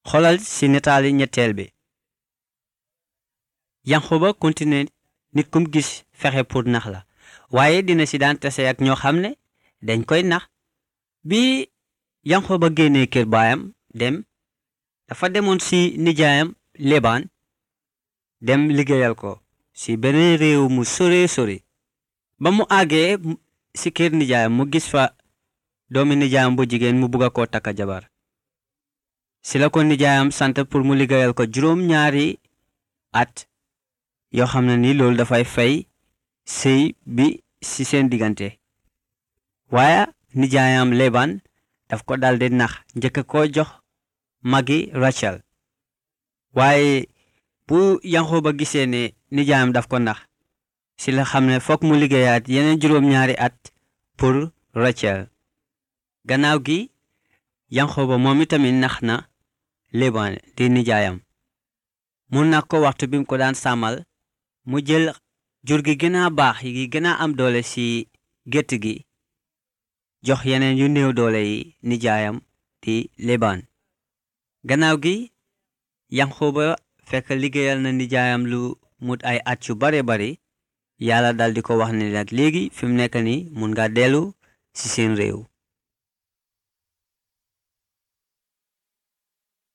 xoolal ci nataali ñetteel bi yanqoba continué nit kum gis fexe pour nax la waaye dina ci daan tase ak ñoo xam ne dañ koy nax bi yanqoba génnee kër baayam dem dafa demoon ci nijaayam lebaan dem liggéeyal ko ci beneen réew mu sore sore ba mu àggee ci kër nijaayam mu gis fa doomi nijaayam bu jigéen mu bugga koo takka jabar ci la ko nijaayam sant pour mu liggéeyal ko juróom ñaari at yoo xam ne ni loolu dafay fay sëy bi ci seen diggante waaye nijaayam leban daf ko daldi nax njëkk ko jox magi Rachel waaye bu Yanqooba gisee ne nijaayam daf ko nax ci la xam ne fokk mu liggéeyaat yeneen juróom-ñaari at pour Rachel gannaaw gi Yanqooba moom itamit nax na Leban di nijaayam mu nax ko waxtu bi mu ko daan sàmmal mu jël jur gi gën a baax yi gën a am doole ci gétt gi jox yeneen yu néew doole yi nijaayam di Leban gannaaw gi Yanqooba fekk liggéeyal na nijaayam lu mut ay at yu bare bari yàlla dal di ko wax ne nag léegi fi mu nekk ni mun nga dellu ci seen réew